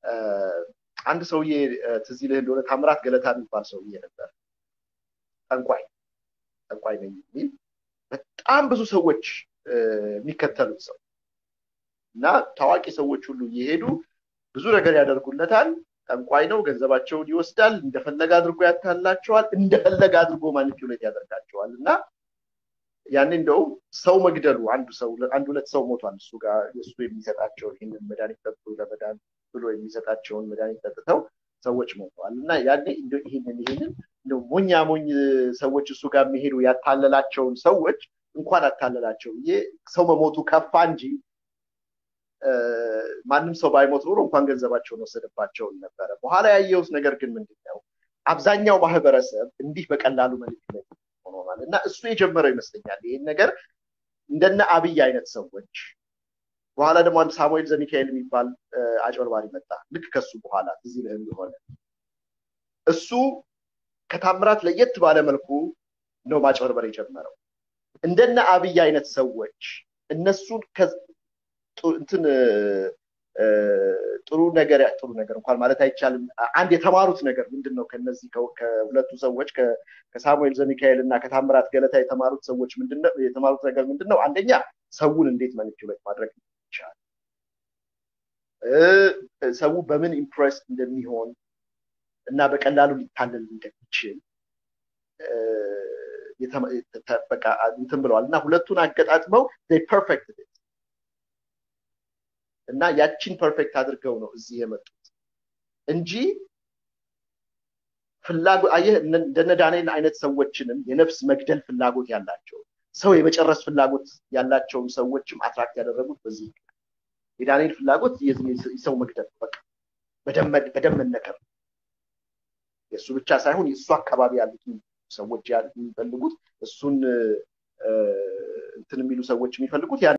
አንድ ሰውዬ ትዝ ይልህ እንደሆነ ታምራት ገለታ የሚባል ሰውዬ ነበር። ጠንቋይ ጠንቋይ ነኝ የሚል በጣም ብዙ ሰዎች የሚከተሉት ሰው እና ታዋቂ ሰዎች ሁሉ እየሄዱ ብዙ ነገር ያደርጉለታል። ጠንቋይ ነው፣ ገንዘባቸውን ይወስዳል፣ እንደፈለገ አድርጎ ያታላቸዋል፣ እንደፈለገ አድርጎ ማኒፑሌት ያደርጋቸዋል እና ያኔ እንደውም ሰው መግደሉ አንዱ ሰው አንድ ሁለት ሰው ሞቷል። እሱ ጋር እሱ የሚሰጣቸውን ይህንን መድኃኒት ጠጡ ለመዳን ብሎ የሚሰጣቸውን መድኃኒት ጠጥተው ሰዎች ሞተዋል እና ያኔ ይህንን ይህንን እንደው ሞኛ ሞኝ ሰዎች እሱ ጋር የሚሄዱ ያታለላቸውን ሰዎች እንኳን አታለላቸው ብዬ ሰው መሞቱ ከፋ እንጂ ማንም ሰው ባይሞት ኖሮ እንኳን ገንዘባቸውን ወሰደባቸውን ነበረ። በኋላ ያየሁት ነገር ግን ምንድን ነው አብዛኛው ማህበረሰብ እንዲህ በቀላሉ ማኒፑሌት ሆኗል እና እሱ የጀመረው ይመስለኛል ይህን ነገር እንደነ አብይ አይነት ሰዎች በኋላ ደግሞ አንድ ሳሙኤል ዘሚካኤል የሚባል አጭበርባሪ መጣ። ልክ ከሱ በኋላ ትዝ ይልህ እንደሆነ እሱ ከታምራት ለየት ባለ መልኩ ነው ማጭበርበር የጀመረው። እንደነ አብይ አይነት ሰዎች እነሱን እንትን ጥሩ ነገር ጥሩ ነገር እንኳን ማለት አይቻልም። አንድ የተማሩት ነገር ምንድን ነው? ከነዚህ ከሁለቱ ሰዎች ከሳሙኤል ዘሚካኤል እና ከታምራት ገለታ የተማሩት ሰዎች ምንድነው የተማሩት ነገር ምንድን ነው? አንደኛ ሰውን እንዴት ማኒፑሌት ማድረግ ይቻላል፣ ሰው በምን ኢምፕሬስ እንደሚሆን እና በቀላሉ ሊታለል እንደሚችል በቃ እንትን ብለዋል እና ሁለቱን አገጣጥመው ፐርፌክት እና ያቺን ፐርፌክት አድርገው ነው እዚህ የመጡት እንጂ ፍላጎት አየህ፣ እንደነ ዳንኤል አይነት ሰዎችንም የነፍስ መግደል ፍላጎት ያላቸው ሰው የመጨረስ ፍላጎት ያላቸውን ሰዎችም አትራክት ያደረጉት በዚህ የዳንኤል ፍላጎት የሰው መግደል በቃ በደም መነከር የእሱ ብቻ ሳይሆን የእሱ አካባቢ ያሉትን ሰዎች የሚፈልጉት እሱን እንትን የሚሉ ሰዎች የሚፈልጉት